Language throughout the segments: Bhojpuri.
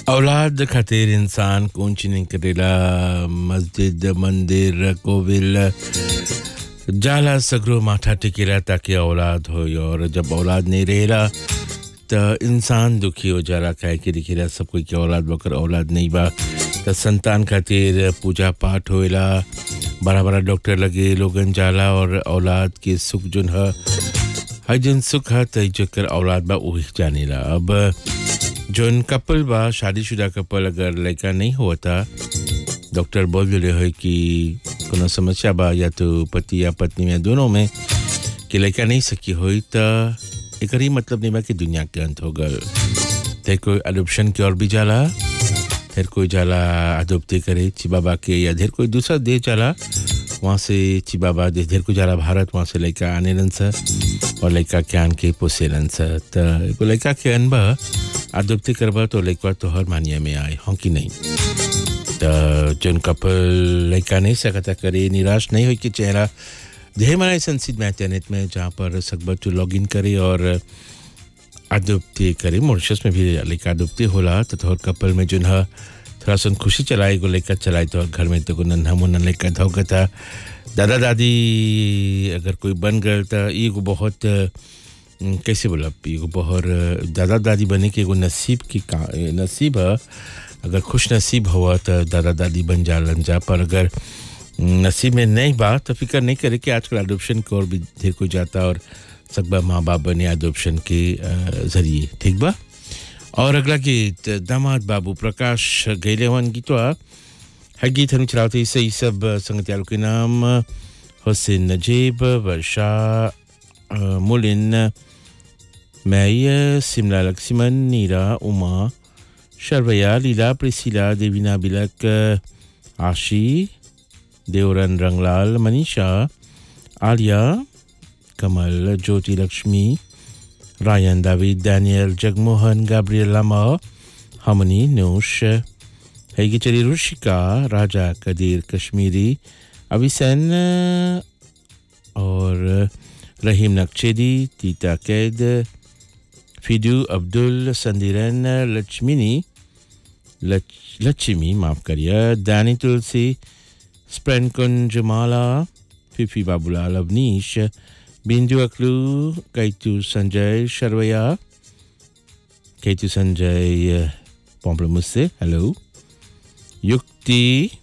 औलाद खातिर इंसान कुछ नहीं करेला मस्जिद मंदिर कोविल जाला सगरो माथा टिकेला ताकि औलाद हो और जब औलाद नहीं रहेला त इंसान दुखी हो जाला काहे कि दिखेला सब कोई के औलाद बकर औलाद नहीं बा त संतान खातिर पूजा पाठ होएला बड़ा बड़ा डॉक्टर लगे लोगन जाला और औलाद के सुख जोन ह हर जन सुख है त जेकर औलाद बा वही जानेला अब जोन कपल बा शादीशुदा कपल अगर लड़का नहीं होता डॉक्टर बोल दिले है कि कोनो समस्या बा या तो पति या पत्नी में दोनों में कि लड़का नहीं सकी होई त एकर ही मतलब नहीं बा कि दुनिया के अंत हो गल फिर कोई अडोप्शन की ओर भी जाला फिर कोई जाला अडोप्टी करे चिबाबा के या ढेर कोई दूसरा देश जाला वहाँ से चिबाबा देश ढेर कोई जाला भारत वहाँ से लड़का आने रन सा और लड़का के आन के पोसे रन सा त एगो लड़का के अनबा अडोप्टी करबा तो लड़का तो हर मानिया में आए हों कि नहीं त जन कपल लड़का नहीं सकता करे निराश नहीं हो कि चेहरा ढेर मारा ऐसा सीट में इंटरनेट में जहाँ पर सकबर टू लॉग इन करे और अदुप्ति करे मॉरिशस में भी लड़का अदुप्ति होला तो तोहर कपल में जो है थोड़ा सा खुशी चलाए गो लड़का चलाए तो घर में तो नन्हा मुन्ना लड़का धोका था दादा दादी अगर कोई बन गए तो एगो बहुत अम, कैसे बोला एगो बहुत दादा दादी बने के एगो नसीब की का नसीब है अगर खुश नसीब हुआ तो दादा दादी बन जालन जा पर अगर नसीब में नहीं बा तो फिक्र नहीं करे कि आजकल अडोप्शन की ओर भी ढेर को जाता और सकबा माँ बाप बने अडोप्शन के अ, जरिए ठीक बा और अगला गीत दामाद बाबू प्रकाश गैलेवन गीतवा है गीत हम चलाते इससे ये सब संगतियालों के नाम हुसैन नजीब वर्षा अ, मुलिन मैं सिमला लक्ष्मण नीरा उमा शर्वया लीला प्रिसिला देवीना बिलक आशी देवरन रंगलाल मनीषा आलिया कमल Jyoti Lakshmi Ryan David Daniel Jagmohan Gabriel Lama हमनी नूश हैगी चली रुशिका राजा कदीर कश्मीरी अभिसैन और रहीम नक्शेदी तीता कैद फिदू अब्दुल संदिरन लक्ष्मिनी लच, लक्ष्मी माफ करिए दानी तुलसी स्प्रेन कुंज माला फिफी बाबूलाल अवनीश बिंदु अकलू कैतु संजय शर्वया कैतु संजय पॉम्पलमुस से हेलो युक्ति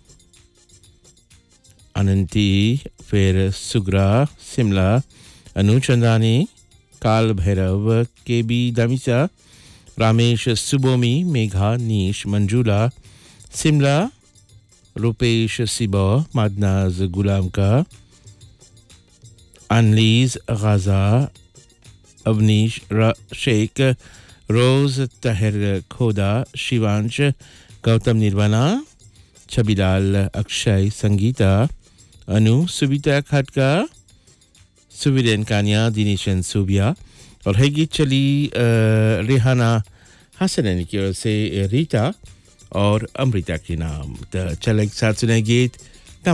अनंती फिर सुग्रा शिमला अनुचंदानी काल भैरव के बी दामिसा रामेश सुबोमी मेघा नीश मंजूला शिमला रुपेश सिबा मादनाज गुलाम का अनलीज गाजा अवनीश रा- शेख रोज तहर खोदा शिवांश गौतम निर्वाणा छबीलाल अक्षय संगीता अनु सुबिता खटका सुविरेन कानिया दिनेशन सुबिया और है गीत चली अ, रेहाना हसनैनी की ओर से रीता और अमृता के नाम तो चल एक साथ सुने गीत